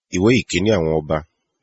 ìwé ìkíní àwọn ọba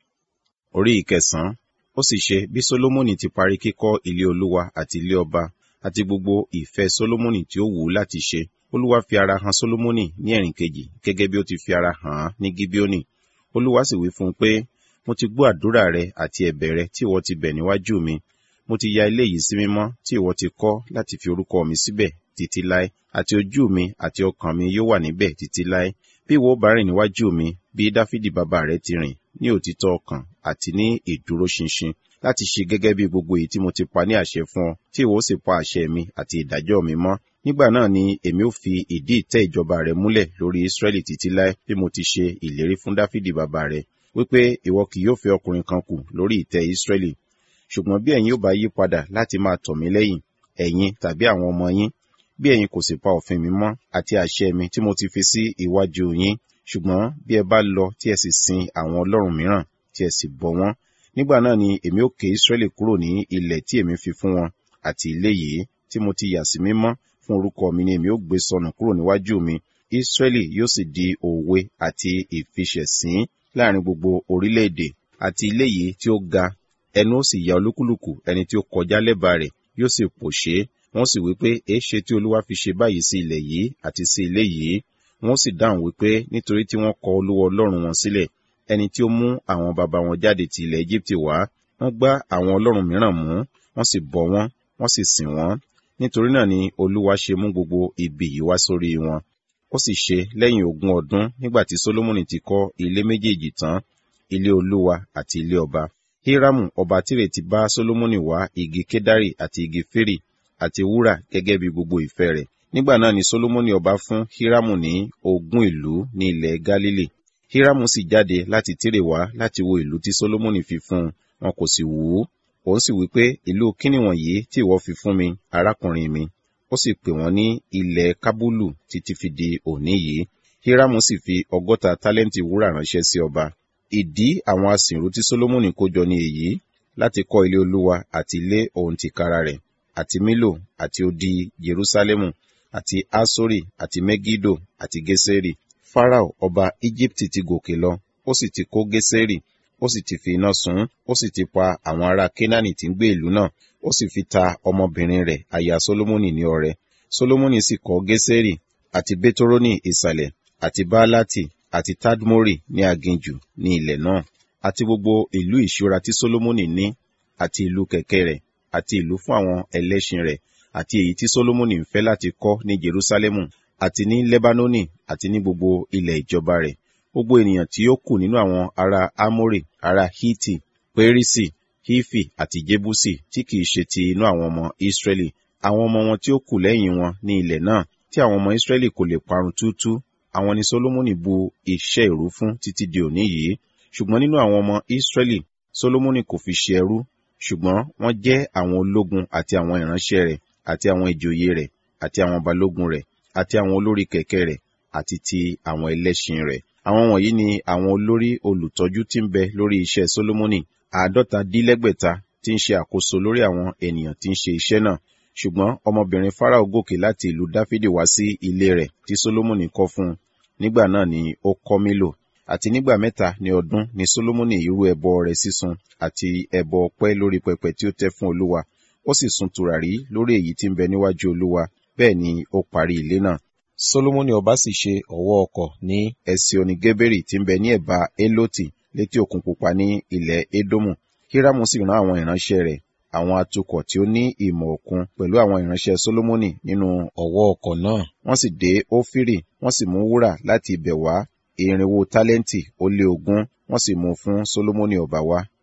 orí ìkẹsànán ó sì ṣe bí solomoni ti parí kíkọ́ ilé olúwa àti ilé ọba àti gbogbo ìfẹ́ solomoni tí ó wù ú láti ṣe olúwa fi ara hàn solomoni ní ẹ̀rìn kejì gẹ́gẹ́ bí ó ti fi ara hàn án ní gibeoni olúwa sì wí fún un pé mo ti gbọ́ àdúrà rẹ àti ẹ̀bẹ̀ rẹ tí ìwọ ti bẹ̀ níwájú mi mo ti ya ilé yìí sí mímọ́ tí ìwọ ti kọ́ láti fi orúkọ mi síbẹ̀ títí láé àti ojú mi àti ọkàn mi yóò wà níbẹ̀ títí láé bí ìwọ bá rìn níwájú mi bí dáfídì bàbá rẹ ti rìn ní òtítọ́ ọkàn àti ní ìdúróṣinṣin láti ṣe gẹ́gẹ́ bí gbogbo èyí tí mo ti pa ní àṣẹ fún ọ tí ìwọ sì pa àṣẹ mi àti ìdájọ́ mi mọ́ nígbà náà ni èmi ò fi ìdí ìtẹ́ ìjọba rẹ múlẹ̀ lórí israẹli títí láé bí mo ti ṣe ìlérí fún dáfídì bàbá rẹ wípé ìwọ kì yóò fẹ́ ọkùnrin kan kù lórí ìtẹ́ israẹli ṣùgbọ́n bí ẹ̀yin ò bá yí padà láti máa tọ̀ mí lẹ́yìn ẹ̀yin tàbí àwọn ọmọ yín bí ẹ̀yin kò sì pa òfin mi mọ́ àti àṣẹ mi tí mo ti fi sí iwájú yín ṣùgbọ́n bí ẹ bá lọ tí ẹ sì sin àwọn ọlọ́run mìíràn tí ẹ sì bọ wọ́n nígbà náà ni èmi ó ké israẹli kúrò ní ilẹ̀ tí èmi fi fún wọn àti ilé yìí tí mo ti yà sí mímọ́ fún orúkọ mi ni èmi ó gbé sọnù kúrò níwájú mi israẹli yóò sì di òwe àti ìfiṣẹ̀sín láàrin gbogbo orílẹ̀-èdè àti ilé yìí tí ó ga ẹnu ó sì ya olúkúlùkù ẹni tí ó kọjá lẹ́bàá rẹ̀ yóò sì pòṣé wọ́n sì wí pé èéṣe tí olúwa fi ṣe báyìí sí ilẹ̀ yìí àti sí ilé yìí wọ́n sì dáhùn wípé nítorí tí wọ́n kọ olúwa ọlọ́run wọn sílẹ̀ ẹni tí ó mú àwọn baba wọn jáde ti ilẹ̀ egypt wá wọ́n gbá àwọn ọlọ́run mìíràn mú wọ́n sì bọ wọ́n wọ́n sì sìn wọ́n nítorí náà ni olúwa ṣe mú gbogbo ibi yìí wá sórí wọn ó sì ṣe lẹ́yìn ogún ọdún nígbà tí solomoni ti kọ́ ilé méjèèjì tán ilé olúwa àti ilé ọba hiramu ọba tírè ti bá solomoni wá igi kedari àti igi fèrè àti wúrà gẹ́gẹ́ bí gbogbo ìfẹ́ rẹ̀ nígbà náà ni solomoni ọba fún hiramu ní ogún ìlú ní ilẹ̀ galili hiramu sì jáde láti tírè wá láti wo ìlú tí solomoni fi fún un wọn kò sì wù ú òun sì wí pé ìlú kíni wọ̀nyí tí ìwọ fi fún mi arákùnrin mi ó sì pè wọ́n ní ilẹ̀ kábúlù títí fi di òní yìí hiramu sì fi ọgọ́ta tálẹ́ǹtì wúrà ránṣẹ́ sí ọba ìdí àwọn asìnrú tí solomoni kó jọ ní èyí láti kọ́ ilé olúwa àti ilé òun tìkára rẹ̀ àti milo àti odi jerusalemu àti asori àti megido àti geseri farao ọba egypt ti gòkè lọ ó sì ti kó geseri ó sì ti fi iná sun ó sì ti pa àwọn ará kenani tí ń gbé ìlú náà ó sì fi ta ọmọbìnrin rẹ̀ aya solomoni ní ọrẹ solomoni sì kọ́ geseri àti betoroni ìsàlẹ̀ àti baalati àti tadmori ní aginjù ní ilẹ̀ náà àti gbogbo ìlú ìṣúra tí solomoni ní àti ìlú kẹ̀kẹ́ rẹ̀ àti ìlú fún àwọn ẹlẹ́ṣin rẹ̀ àti èyí tí solomoni ń fẹ́ láti kọ́ ní jerusalemu àti ní lebanoni àti ní gbogbo ilẹ̀ ìjọba rẹ̀ gbogbo ènìyàn tí ó kù nínú àwọn ará amori ará hiti perisi hifi àti jebusi tí kìí ṣe ti inú àwọn ọmọ israẹli àwọn ọmọ wọn tí ó kù lẹ́yìn wọn ní ilẹ̀ náà tí àwọn ọmọ israẹli kò lè parun túútú àwọn ni solomoni bu iṣẹ́ ìrú fún títí di òní yìí ṣùgbọ́n nínú àwọn ọmọ israẹli solomoni kò fi ṣe ẹrú ṣùgbọ́n wọ́n jẹ́ àwọn ológun àti àwọn ìránṣẹ́ rẹ̀ àti àwọn ìjòyè rẹ̀ àti àwọn balógun rẹ̀ àti àwọn olórí kẹ̀kẹ́ rẹ̀ àti ti àwọn ẹlẹ́ṣin rẹ̀ àwọn wọ̀nyí ni àwọn olórí olùtọ́jú tí ń bẹ lórí iṣẹ́ solomoni àádọ́ta dílẹ́gbẹ̀ta tí ń ṣe àkóso lórí àwọn ènìyàn tí ń ṣe iṣẹ́ náà ṣùgbọ́n ọmọbìnrin farao gòkè láti ìlú dáfídì wá sí ilé rẹ̀ tí solomoni kọ́ fún un nígbà náà ni ó kọ́ mílò àti nígbà mẹ́ta ní ọdún ni solomoni irú ẹbọ rẹ̀ sísun àti ẹbọ ọpẹ́ lórí pẹpẹ tí ó tẹ́ fún olúwa ó sì sun tùràrí lórí èyí tí ń bẹ níwájú olúwa bẹ́ẹ̀ ni ó parí ilé náà solomoni ọba sì ṣe ọ̀wọ́ ọkọ̀ ní ẹsioni geberi tí ń bẹ ní ẹ̀bá eloti létí òkun pupa ní ilẹ̀ edomu hiramu sì rán àwọn ìránṣẹ́ rẹ̀ àwọn atukọ̀ tí ó ní ìmọ̀ òkun pẹ̀lú àwọn ìránṣẹ́ solomoni nínú ọ̀wọ́ ọkọ̀ náà wọ́n sì dé ófírì wọ́n sì mú wúrà láti ibẹ̀ wá irinwó tálẹ́ǹtì ó lé ogún wọ́n sì mú fún solomoni ọba wá